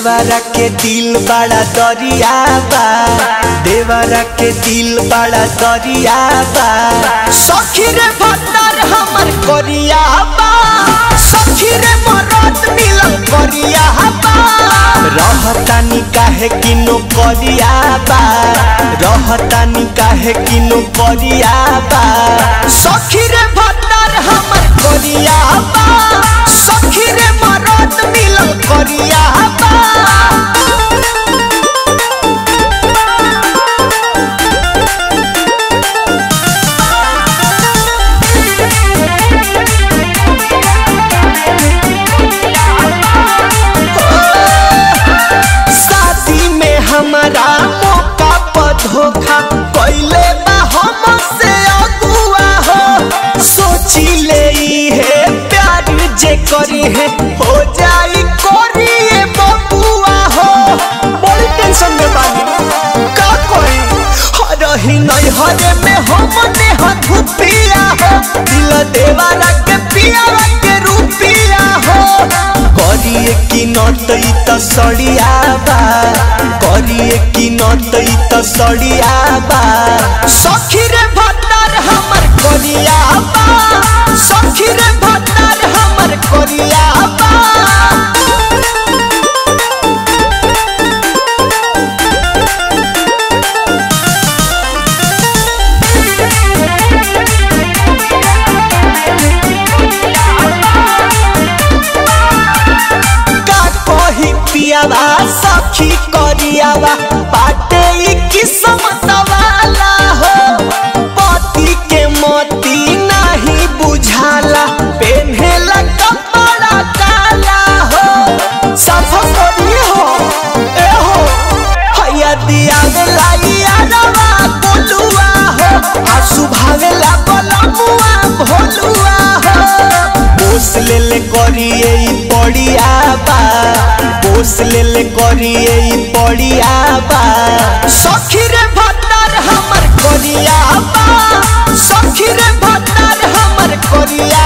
देवरा के दिल बड़ा दरिया बा देवरा के दिल बड़ा दरिया बा सखी रे भत्तर हमर करिया बा सखी रे मरद मिलल करिया बा रहतानी काहे किनो करिया बा रहतानी काहे किनो करिया बा सखी रे भत्तर हमर करिया बा सखी रे मरद मिलल करिया बा शादी में हमारा मौका पर धोखा कैले बा हमसे अगुआ हो सोची ले है प्यार जे करी है हो जाई करिए बबुआ हो बड़ी टेंशन में बानी का कोई हरही नहीं हरे में हमने हथुपिया हो दिल देवारा के पिया के रूपिया हो करिए कि नटई त सड़िया बा करिए कि नटई त सड़िया बा सखी रे भत्तर हमर करिया बा सखी रे भत्तर हमर करिया बा का कही पियावा सखी करियावा बाटे ई किस्मत वाला हो पति के मोती नहीं बुझाला पेन्हेला कपड़ा काला हो सफा करी हो ए हो हैया दिया लाई आरवा कोलुआ हो आसु भावेला बलमुआ भोलुआ हो पोस ले ले करिए ई पड़िया बा पोस ले ले करिए ई पड़िया बा सखी रे भत्तर हमर करिया बा सखी रे भत्तर हमर करिया